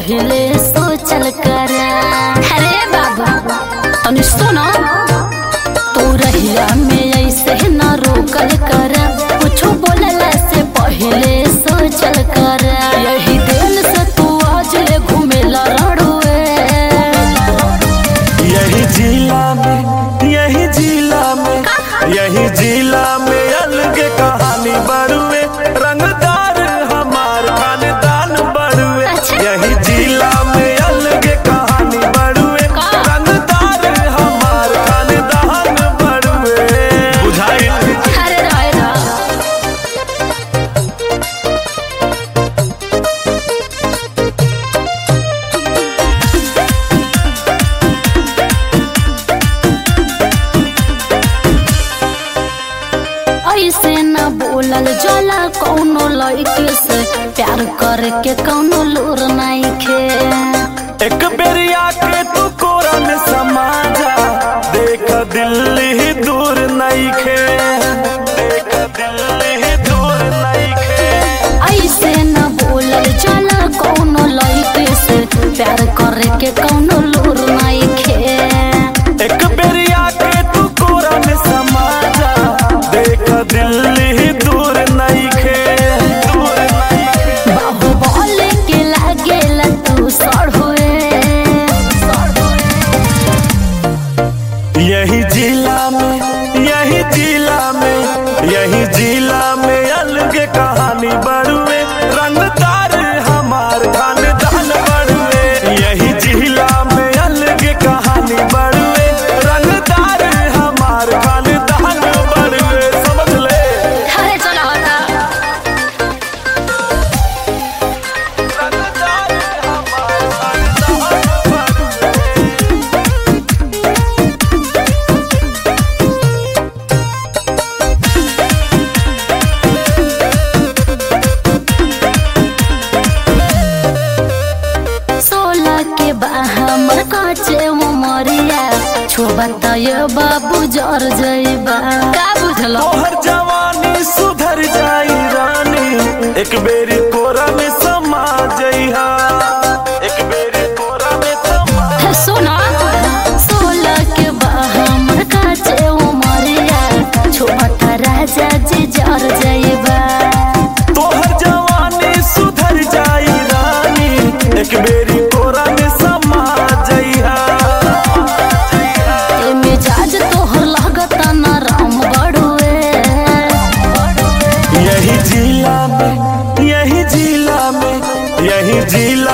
पहिले सोचल कर अरे बाबा तनी सुनो तू रहिया में ऐसे न रोकल कर कुछो बोलला से पहिले सोचल कर यही दिल से तू आज ले घूमेला रड़ुए यही जिला में यही जिला में यही जिला में अलग कहानी बड़ुए रंगदार हमार खानदान बड़ुए अच्छा। यही जिला में अलग कहानी बड़ुए का? रंगदार हमार खानदान बड़ुए बुझाई अरे राय रा ऐसे न बोलल जला कौनो लड़के से प्यार करके कौनो लूर नहीं खे एक बेरिया के तू कोरा में समा जा देख दिल्ली ही दूर नहीं खे देख दिल्ली ही दूर नहीं खे ऐसे न बोलल जला कौनो लड़के से प्यार करके कौनो लूर नहीं खे एक बेरिया के तू कोरा में समा जा देख दिल्ली ही दूर नहीं खे दूर नहीं खे बाहु बोले के लागेला तू सड़ हुए यही जिला में यही जिला में यही जिला में अलग कहानी बड़ुए रंगदार हमार खानदान बड़ुए यही जिला में अलग कहानी बड़ुए रंगदार हमार खानदान बड़ुए समझ ले अरे चलो हटा रंगदार हमार खानदान बड़ुए सोलह के बाहर काचे उमरिया छोबत बाबू जर जइबा का बुझलो तोहर जवानी सुधर जाई रानी एक बेरी कोरा में समा जइहा एक बेरी कोरा में समा सुना सोलह के बाहर काचे उमरिया छोबत राजा जी जर जइबा तोहर जवानी सुधर जाई रानी एक बेरी कोरा में समा जइहा ए मिजाज तोहर लागत न राम बड़ुए यही जिला में यही जिला में यही जिला